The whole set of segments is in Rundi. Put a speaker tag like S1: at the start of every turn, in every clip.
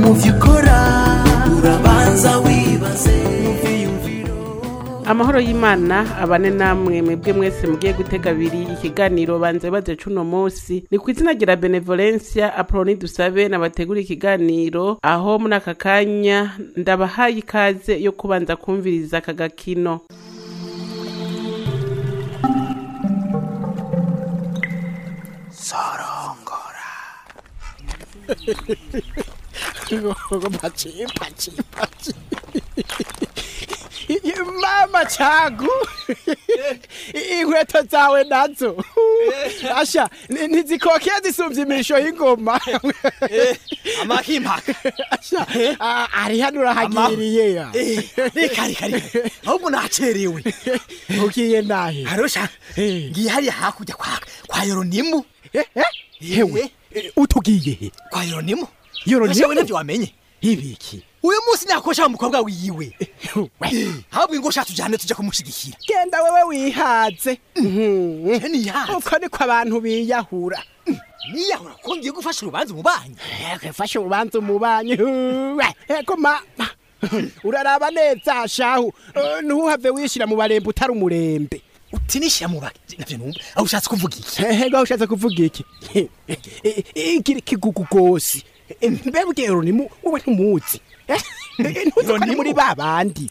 S1: mu byo ukora urabanza wibaze mu byiyumviro
S2: amahoro y'imana abane namwe mwebwe mwese mugiye gutega abiri ikiganiro banze baze cuno munsi ni ku izina rya benevolencia aproni dusabe nabategura ikiganiro aho muri aka kanya ndabahaye ikaze yo kubanza kumviriza aka gakino
S3: Pachi, pachi, pachi. mama changu inkweto zawe nazo asha ni- ntizikokeye zisumvye imisho y'ingoma
S4: amakimpaka
S3: asha ah, ari hano urahagiriye ya
S4: reka reka reka ahubwo nacerewe
S3: ugiye nahe
S4: harosha
S3: Eh.
S4: ngiye hariya hakurya kwa kwa yoronimu
S3: Eh, eh, hewe eh, utugiye he
S4: kwa yoronimu
S3: Yoronimu?
S4: Yewe navyo wamenye
S3: ibiki
S4: uyu munsi nakosha umukobwa wiwe
S3: We,
S4: ahubwo ingo sha tujane tuje kumushigikira
S3: genda wewe wihaze
S4: niyahatse
S3: uko niko abantu biyahura
S4: niyahura ko ngiye gufasha urubanza umubanyi
S3: fashe urubanza umubanyi eko mama uraraba neza shahu Eh, ntuhave wishira mu barembe utari umurembe
S4: utinishyira mu baki navyo numva aho ushatse kuvuga iki
S3: ego ushatse kuvuga iki ikiri kigugu gose mbebwe ronimu wowe ntumuzi ntuzi ko ari muri ba bandi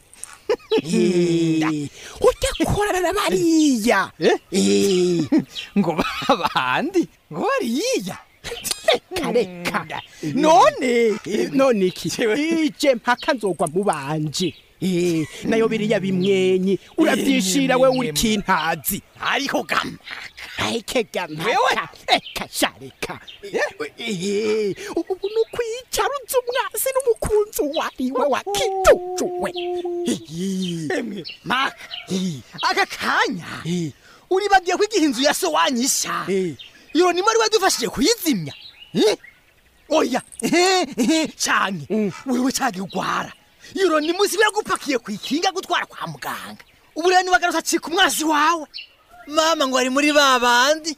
S3: ujya korana na bariya Eh.
S4: ngo babandi ngo bariya
S3: kareka
S4: none
S3: none iki ije mpaka nzogwa mu banje Eh, nayo biriya bimwenyi uravyishira we uri kintazi
S4: ariko gama
S3: ayikega mpaka eka shareka Eh, ubu nukwicaruza umwasi n'umukunzi wariwe wa kitujuwe
S4: emwe maka aka kanya uribagiye ko igihe inzu ya so wanyisha
S3: Eh.
S4: iyo nimo ari wadufashije kuyizimya Eh? oya cyane wewe cagiye ugwara iyo ni musi biragupakiye ku ikinga gutwara kwa muganga ubu rero nibagarutse acika umwasi wawe mama ngo ari muri ba bandi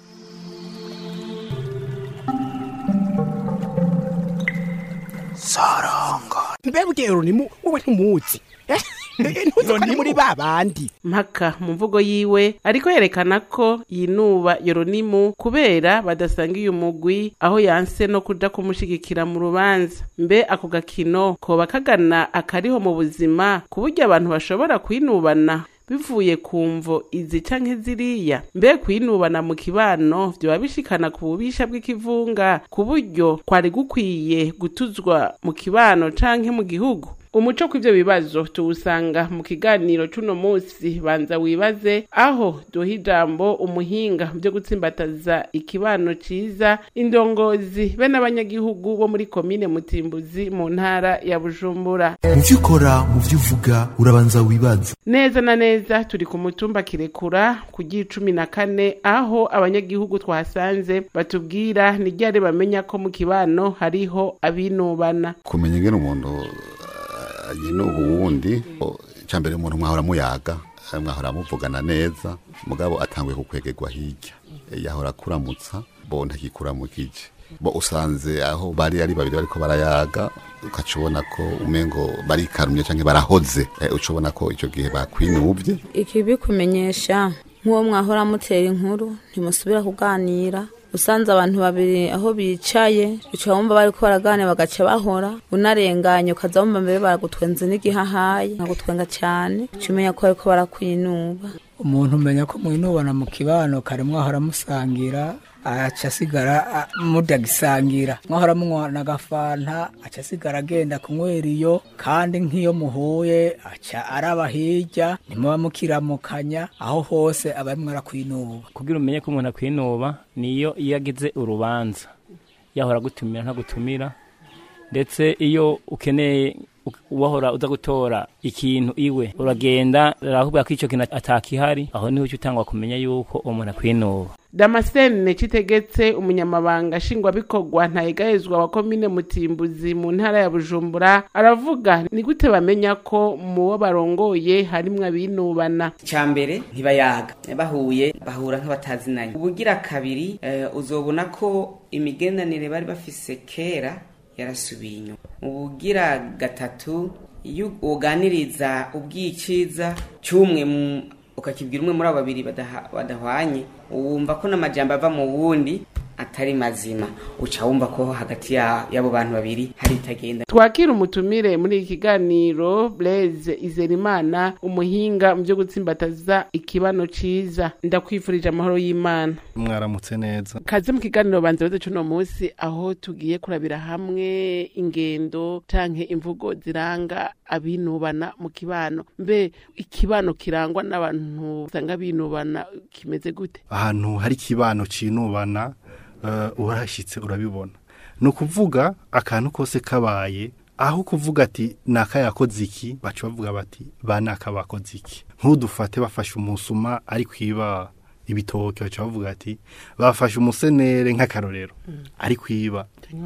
S3: mbebwe ronimu wowe ntumuzi Eh, ntuzi ko ari muri ba bandi
S2: mpaka mu mvugo yiwe ariko yerekana ko yinuba yoronimu kubera badasangiye umugwi aho yanse no kuja kumushigikira mu rubanza mbe ako gakino koba kagana akariho mu buzima ku buryo abantu bashobora kwinubana bivuye ku mvo izi canke ziriya mbe kwinubana mu kibano vyoba bishikana ku bubisha bw'ikivunga ku buryo kwari gukwiye gutuzwa mu kibano canke mu gihugu umuco kw'ivyo bibazo tuwusanga mu kiganiro c'uno musi banza wibaze aho duha ijambo umuhinga vyo gutsimbataza ikibano ciza indongozi be n'abanyagihugu bo muri komine mutimbuzi mu ntara ya bujumbura
S1: mu byo ukora mu byo uvuga urabanza wibaze
S2: neza na neza turi ku mutumba kirekura ku cumi na kane aho abanyagihugu twahasanze batubwira ni ryari bamenya ko mu kibano hariho abinubana
S5: kumenya ingene umuntu uh, yinuba uwundi cyambere umuntu mwahora muyaga eh, mwahora muvugana neza mugabo atanguye kukwegerwa hirya Eh, yahora akuramutsa bo ntakikuramukije bo usanze aho bari ari babiri bariko barayaga ukaca ubona ko umengo barikarumye canke barahoze Eh, uca ubona ko ico gihe bakwinuvye
S6: ikibikumenyesha nk'uwo mwahora mutera inkuru ntimusubira kuganira usanze abantu babiri aho bicaye uca wumva bariko baraganira bagaca bahora unarenganye ukaza wumva mbere baragutwenze n'igihahaye nkagutwenga cyane uca umenya ko bariko barakwinuba
S7: umuntu umenya ko mwinubana mu kibano kare mwahora musangira aca asigara a- mudagisangira mwahora munywana agafanta aca asigara agenda kunywera iyo kandi nk'iyo muhuye aca araba hirya ntimuba mukiramukanya aho hose aba arimwo arakwinuba
S8: kugira umenye ko umuntu akwinuba niyo iyo agize urubanza yahora gutumira ntagutumira ndetse iyo ukeneye wahora uza gutora ikintu iwe uragenda arahubwira ko icyo kintu atakihari aho niho uca utangwa kumenya yuko umuntu akwinuba
S2: damascene citegetse umunyamabanga nshingwabikorwa ntayegahezwa wa komine mutimbuzi mu ntara ya bujumbura aravuga ni gute bamenya ko mu bo barongoye harimwo abinubana
S9: mbere ntibayaga bahuye bahura nk'abatazinanye ubugira kabiri eh, uzobona ko imigendanire bari bafise kera yarasubiye inyuma ubugira gatatu iyo uganiriza ubwiciza cy'umwe mu- ukakibwira umwe muri abo babiri badaha- badahwanye wumva ko n'amajambo ava mu wundi atari mazima uca wumva ko hagati ya- y'abo bantu babiri hari itagenda
S2: twakira umutumire muri iki kiganiro blaise izerimana umuhinga mu byo gutsimbataza ikibano ciza ndakwifurije amahoro y'imana
S10: mwaramutse neza
S2: kaze mu kiganiro banza baze cuno munsi aho tugiye kurabira hamwe ingendo canke imvugo ziranga abinubana mu kibano mbe ikibano kirangwa n'abantu usanga binubana kimeze gute
S10: ahantu hari ikibano cinubana uh, urashitse urabibona ni ukuvuga akantu kose kabaye aho kuvuga ati naka yakoze iki baca bavuga bati ba naka bakoze iki nk'udufate bafashe umusuma ari kwiba ibitoke baca bavuga ati bafashe umusenere nk'akarorero ari kwiba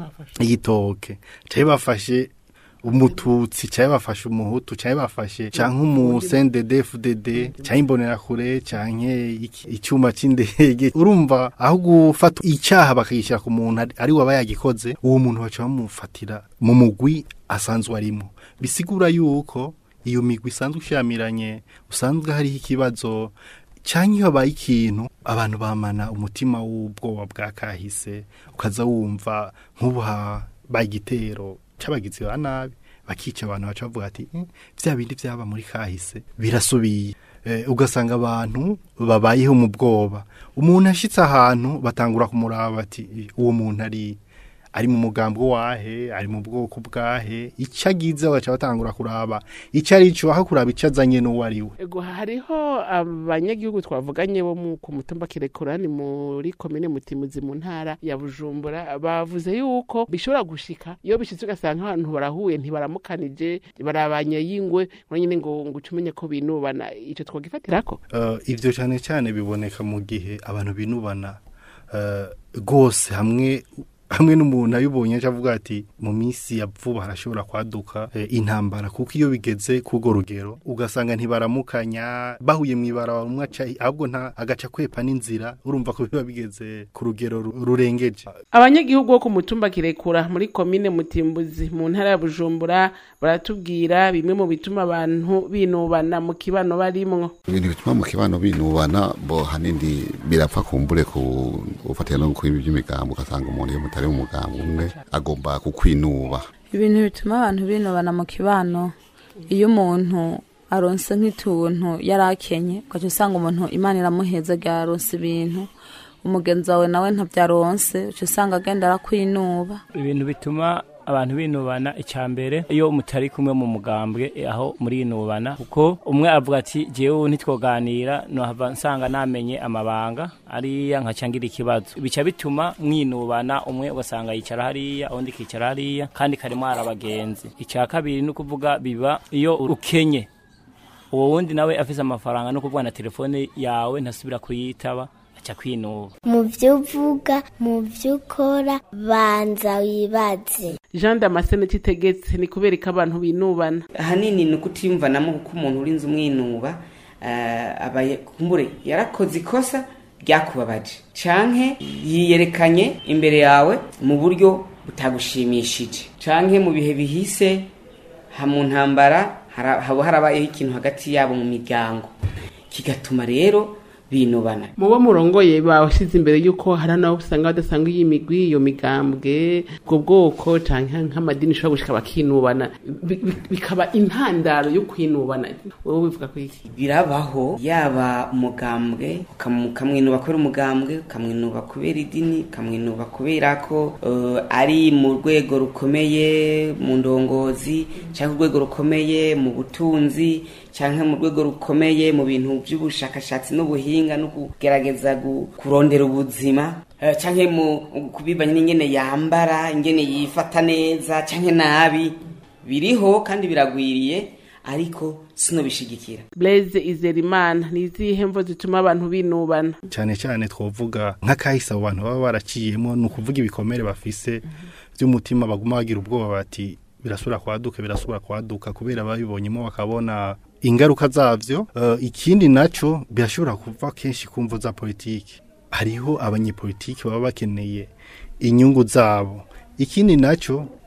S10: igitoke cyari bafashe umututsi cyari bafashe umuhutu cyari bafashe canke umusendede FDD cyangwa imbonerakure canke iki- icyuma c'indege urumva aho gufata icyaha bakagishyira ku muntu ari- ari waba yagikoze uwo muntu baca bamufatira mu mugwi asanzwe arimo bisigura yuko iyo migwi isanzwe ishamiranye usanzwe hariho ikibazo cyangwa iyo habaye ikintu abantu bamana umutima w'ubwoba bwa kahise ukaza wumva nk'ubu habaye igitero cy'abagizi ba nabi bakica abantu baca bavuga ati "Eh, vya bindi vyaba muri kahise birasubiye Eh, ugasanga abantu babayeho mu bwoba umuntu ashitse ahantu batangura kumuraba bati "Eh, uwo muntu ari ari mu mugambo wahe ari mu bwoko bwahe icyo agize bagaca batangura kuraba icyo ari cyo aho kuraba icyo azanye n'uwo ari we
S2: Ego hariho abanyagihugu twavuganye bo mu- ku mutumba kirekurani muri komine mutimuzi mu ntara ya bujumbura bavuze yuko bishobora gushika iyo bishitse ugasanga abantu barahuye ntibaramukanije barabanye yingwe ngo nyine ngo ngo uce umenye ko binubana ico twogifatirako
S10: Uh, ivyo cyane cyane biboneka mu gihe abantu binubana uh, rwose hamwe hamwe n'umuntu abibonye aca avuga ati mu minsi ya vuba harashobora kwaduka eh, intambara kuko iyo bigeze k'urwo rugero ugasanga ntibaramukanya bahuye mu ibara umwe aca ahubwo nta agaca kwepa n'inzira urumva ko biba bigeze ku rugero ru- rurengeje
S2: abanyagihugu bo ku mutumba kirekura muri komine mutimbuzi mu ntara ya bujumbura baratubwira bimwe mu bituma abantu binubana mu kibano barimwo
S5: ibintu bituma mu kibano binubana bo hanini birapfa kumbure ku ufatira no ku by'imigambo ugasanga umuntu iyo mutari mu mugambo umwe agomba kukwinuba
S6: ibintu bituma abantu binubana mu kibano iyo umuntu aronse nk'ituntu yari akenye ugaca usanga umuntu imana iramuheza yaronse ibintu umugenzi wawe nawe ntabyaronse uca usanga agenda arakwinuba
S8: ibintu bituma abantu binubana icya mbere iyo mutari kumwe mu mugambwe eh, aho murinubana kuko umwe avuga ati jewe ntitwoganira nohava nsanga namenye amabanga ariya nkacangira ikibazo bica bituma mwinubana umwe ugasanga yicara hariya undi kicara hariya kandi karimo hari abagenzi icya kabiri ni ukuvuga biba iyo ukenye uwo wundi nawe afise amafaranga no kuvuga na telefone yawe ntasubira kuyitaba aca kwinuba
S11: mu byo uvuga mu byo ukora banza wibaze
S2: jean damascene kitegetse ni kubera ko abantu binubana
S9: ahanini ni ukutiyumvanamo kuko umuntu urinze umwinuba eh, aba ye- kumbure yarakoze ikosa ryakubabaje canke yiyerekanye imbere yawe mu buryo butagushimishije canke mu bihe bihise ha mu ntambara hara- haba harabayeho ikintu hagati yabo mu miryango kigatuma rero binubana
S2: mu bo murongoye bawashyize imbere y'uko hari n'abo usanga badasanga iyi migwi iyo migambwe ubwo bwoko cyangwa nk'amadini ushobora gushika bakinubana bi- bi- bikaba intandaro yo kwinubana wowe wivuga ko iki
S9: birabaho yaba umugambwe ukam- ukamwinuba kubera umugambwe ukamwinuba kubera idini ukamwinuba kubera ko eh, ari mu rwego rukomeye mu ndongozi cyangwa urwego rukomeye mu butunzi cyangwa mu rwego rukomeye mu bintu by'ubushakashatsi n'ubuhinga no kugerageza gu- kurondera ubuzima eh, cyangwa mu kubibanye n'ingene yambara ingene yifata neza cyangwa nabi biriho kandi biragwiriye ariko sinobishigikira
S2: blaise izerimana ni izihe mvo zituma abantu binubana
S10: cyane cyane twovuga nk'akahise abo bantu baba baraciyemo ni ukuvuga ibikomere bafise by'umutima baguma bagira ubwoba bati birasubira kwaduka birasubira kwaduka kubera babibonyemo bakabona ingaruka zavyo uh, ikindi naco birashobora kuva kenshi ku mvo za politiki hariho abanyepolitiki baba bakeneye inyungu zabo ikindi naco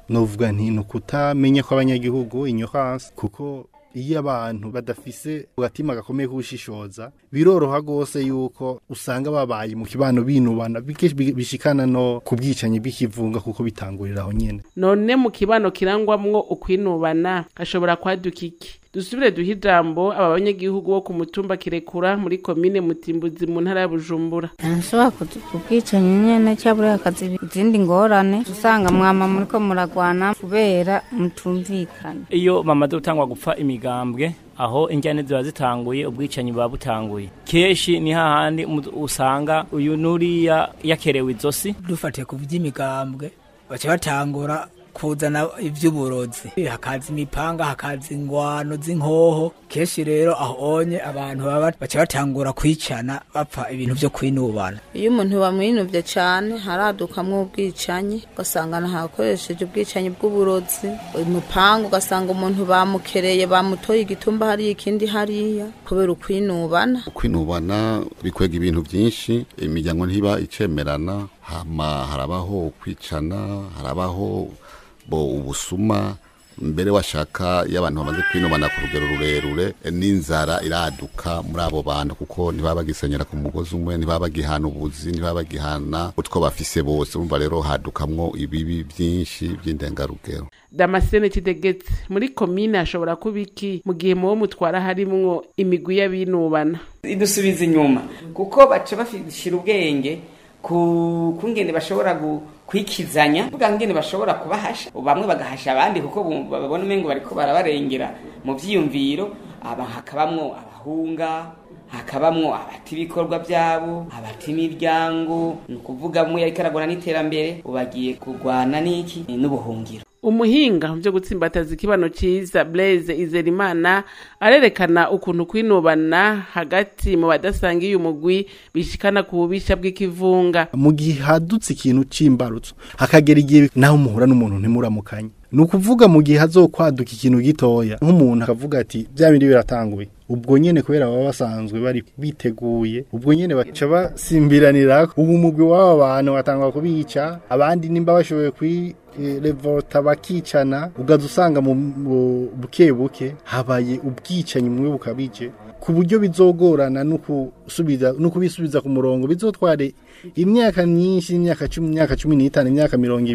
S10: novuga nti ni ukutamenya kw'abanyagihugu ignorance kuko iyo abantu badafise agatima gakomeye k'ubushishoza biroroha rwose yuko usanga babaye mu kibano binubana bike- bi- bishikana no ku bwicanyi bw'ikivunga kuko bitangurira aho nyene
S2: none mu kibano kirangwamwo ukwinubana hashobora kwaduka iki dusubire duhe ijambo aba banyagihugu bo ku mutumba kirekura muri komine mutimbuzi mu ntara ya bujumbura
S12: ntashobora kubwicanyi nyene cyabura akazi izindi ngorane usanga mwama muriko muragwana kubera mutumvikana
S8: iyo bamaze gutangwa gupfa imigambwe aho injyane ziba zitanguye ubwicanyi buba butanguye kenshi ni hahandi umu- usanga uyu nuriya yakerewe izosi
S7: dufatiye ku by'imigambwe baca batangura kuzana iby'uburozi hakaza imipanga hakaza ingwano z'inkoho kenshi rero aho onye abantu baba baca batangura kwicana bapfa ibintu byo kwinubana
S6: iyo umuntu bamwinuvye cane haradukamwo ubwicanyi ugasanga ntakoresheje ubwicanyi bw'uburozi umupanga ugasanga umuntu bamukereye bamutoye igitumba hariya ikindi hariya kubera ukwinubana
S5: kwinubana bikwega ibintu byinshi imiryango ntiba icemerana hama harabaho kwicana harabaho bo ubusuma mbere washaka iyo abantu bamaze kwinubana ku rugero rurerure n'inzara iraduka muri abo bantu kuko ntibaba bagisenyera ku mugozi umwe ntibaba bagihana ubuzi ntibaba bagihana utwo bafise bose urumva rero hadukamwo ibibi byinshi by'indengarugero
S2: damascene kidegetse muri komine hashobora kuba iki mu gihe muwo mutwara harimwo imigwi y'abinubana
S9: idusubiza inyuma kuko baca bashira ubwenge ku kungene bashobora gu- kwikizanya vuga ngene bashobora kubahasha bamwe bagahasha abandi kuko bu- babona umengo bariko barabarengera mu vyiyumviro aba hakabamwo abahunga hakabamwo abata ibikorwa byabo abata imiryango ni ukuvuga mwe yariko aragwana n'iterambere ubagiye kurwana n'iki n'ubuhungiro
S2: umuhinga mu byo gutsimbataza ikibano cyiza blaise izerimana arerekana ukuntu kwinubana hagati mu badasangiye umugwi bishikana ku bubisha bw'ikivunga
S10: mu gihe hadutse ikintu c'imbarutso hakagera igihe naho muhura n'umuntu ntimuramukanye ni ukuvuga mu gihe hazokwaduka ikintu gitoya nk'umuntu akavuga ati bya bindi biratanguye ubwo nyene kubera baba basanzwe bari biteguye ubwo nyene baca basimbiranira ubu umugwi w'aba bantu batangwa kubica abandi nimba bashoboye kwi eh, revolta bakicana ugaza usanga mu mu- buke buke habaye ubwicanyi mwe bukabije ku buryo bizogorana no kusubiza no kubisubiza ku murongo bizotware imyaka myinshi imyaka cumi imyaka cumi n'itanu imyaka mirongo ibiri